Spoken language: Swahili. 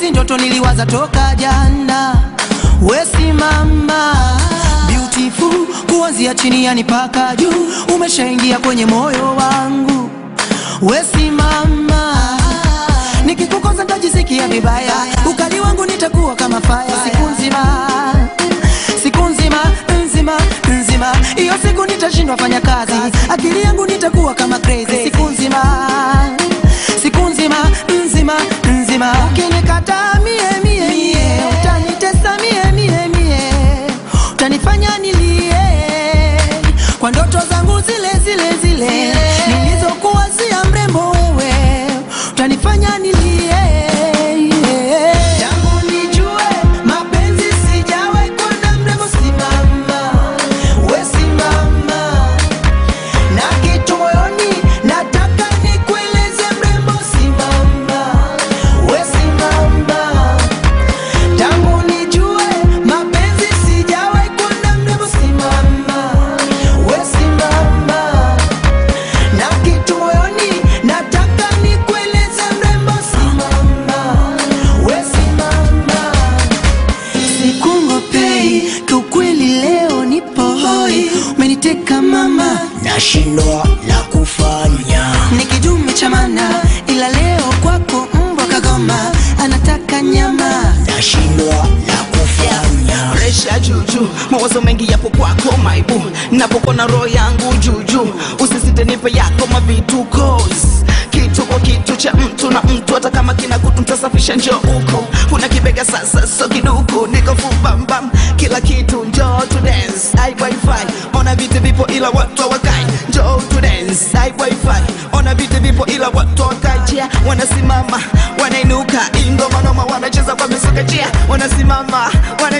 hizi ndoto niliwaza toka jana. Wesimama beautiful, kuanzia chini yani paka juu, umeshaingia kwenye moyo wangu. Wesimama nikikukosa nitajisikia vibaya, ukali wangu nitakuwa kama fire siku nzima, siku nzima nzima nzima, hiyo siku nitashindwa fanya kazi, akili yangu nitakuwa kama crazy siku nzima, siku nzima nzima nzima, ukinikataa mie mie mie, utanitesa mie mie mie, utanifanya nilie kwa ndoto zangu zile zile zile nilizokuwazia mrembo wewe, utanifanya nilie tangu nijue mapenzi sijawahi kuona mrembo. Simama we simama na kitu moyoni nataka nikueleze mrembo. Simama we simama tangu nijue mapenzi sijawahi kuona mrembo. Simama we simama na kitu moyoni nataka nikueleze mrembo. Simama we simama sikungopei kiukweli, leo nipo hoi, umeniteka mama, nashindwa la kufanya nikidume cha mana, ila leo kwako mbwa kagoma, anataka nyama nashindwa la kufanya presha juju, mawazo mengi yapo kwako maibu, napokona roho yangu juju, usisite nipe yako mavitu cause kitu kwa kitu cha mtu na mtu, hata kama kina kutu mtasafisha, njoo uko una kibega sasa, so kiduku niko fubambam, kila kitu njoo to dance, ai wifi ona vitu vipo ila watu hawakai, njoo to dance, ai wifi ona vitu vipo ila watu hawakai, chia wanasimama wanainuka, ingoma noma wanacheza kwa misuka, chia wanasimama wana